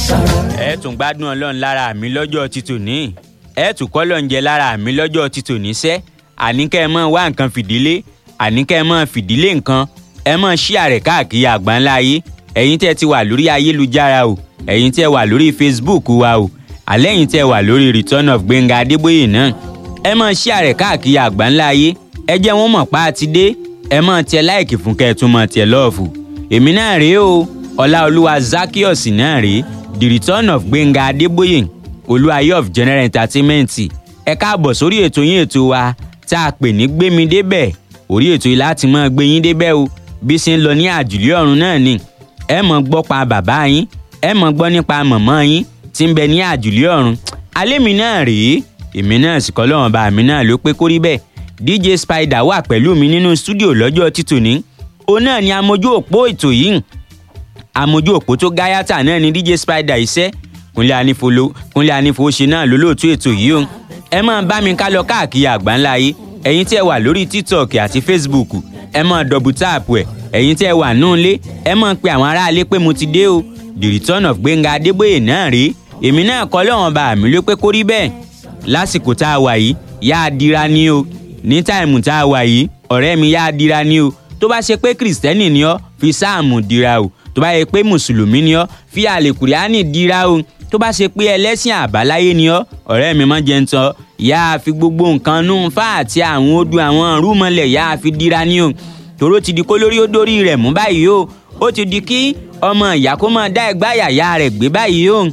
ẹ tún gbádùn ọlọ́run lára mi lọ́jọ́ ti tòní ẹ tún kọ́ lọ́njẹ lára mi lọ́jọ́ ti tòní sẹ́ àníkẹ́ ẹ mọ̀ wá nǹkan fìdílé àníkẹ́ ẹ mọ̀ fìdílé nǹkan ẹ mọ̀ ṣí àrẹ̀ káàkiri àgbáńlá ayé ẹ̀yin tẹ́ ti wà lórí ayélujára o ẹ̀yin tẹ́ wà lórí Facebook wa o àlẹ́ ẹ̀yin tẹ́ wà lórí Return of Gbénga Adébóyè náà ẹ mọ̀ ṣí àrẹ̀ káàkiri àgbáńlá ayé ẹ jẹ́ wọ́n mọ̀ pa á ti dé ẹ mọ̀ tiẹ̀ láìkì fún kẹ́ ẹ tún mọ̀ tiẹ̀ lọ́ọ̀fù èmi náà rèé o Ọláolúwa Zaccheaus náà rèé The Return of Gbénga Adébóyè olúwayé of general entertainment ẹ káàbọ̀ sórí ètò yín ètò wa tá a pè ní gbémi débẹ̀ orí ètò yìí láti máa gbé yín débẹ̀ o bí ṣe ń lọ ní àjùlé ọ̀run náà ni ẹ mọ̀ gbọ́ pa bàbá yín ẹ mọ̀ gbọ́ nípa mọ̀mọ́ yín tí ń bẹ ní àjùlé ọ̀run alẹ́ mi náà rèé èmi náà sì kọ́ lọ́wọ́n bá mi náà ló pé kórí bẹ́ẹ̀ DJ Spider wà pẹ̀lú mi nínú stúdíò lọ́jọ́ títòní òun náà ni amójú òpó ètò yìí amójú òpó tó gáyàtà náà ni DJ Spider iṣẹ́ kúnlẹ̀ anífolo kúnlẹ̀ anífowóṣe náà lólóòtú ètò yìí o ẹ máa bá mi ká lọ káàkiri àgbáńlá yìí ẹ̀yin tí ẹ wà lórí tiktok àti facebook ẹ máa dọ̀bù táàpù ẹ̀ ẹ̀yin tí ẹ wà nù lé ẹ máa pe àwọn aráalé pé mo ti dé o the return of Gbénga Adébóyè náà rèé èmi náà kọ́ lọ́wọ́n bá mi ló pé kó rí bẹ́ẹ̀ lásìkò tá a wà yìí yá a dira ni o ní táìmù tá a wà yìí ọ̀rẹ́ mi yá a dira ni o tó bá ṣe pé kìrìsìtẹ́nì ni ọ́ fi sáàmù dira o tó bá yẹ pé mùsùlùmí ni ọ́ fi àlèkùránì dira o tó bá ṣe pé ẹlẹ́sìn àbáláyé ni ọ́ ọ̀rẹ́ mi máa jẹ́ ń tọ́ ìyá àfi gbogbo nǹkan nù fá àti àwọn odò àwọn rúmọlẹ̀ ìyá àfi dira ni o tòró ti di kó lórí ó dórí rẹ̀ mú báyìí o ó ti di kí ọmọ ìyá kó máa dá ẹgbá yàyà rẹ̀ gbé báyìí o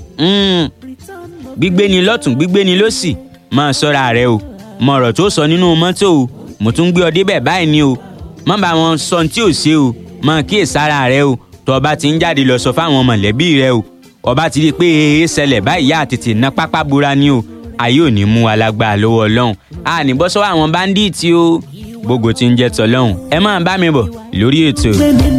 gbígbé ni lọ́tún gbígbé ni lósì máa ṣọ́ra rẹ o mọ ọ̀rọ̀ tó sọ nínú mọ́tò o mo tún gbé ọ débẹ̀ báyìí ni o má bá wọn sọ tí ò ṣe o máa kíyèsára rẹ o tó o bá ti ń jáde lọ sọ fáwọn mọ̀lẹ́bí rẹ o ọba ti rí i pé èé ṣẹlẹ̀ báyìí yá tètè ná pápá bora ni o ayé ò ní mú wa lágbára lọ́wọ́ ọlọ́run a ní bọ́ sọ́wọ́ àwọn báńdíìtì o gbogbo ti ń jẹ́ tọ́lọ́run ẹ máa bá mi bọ̀ lórí ètò.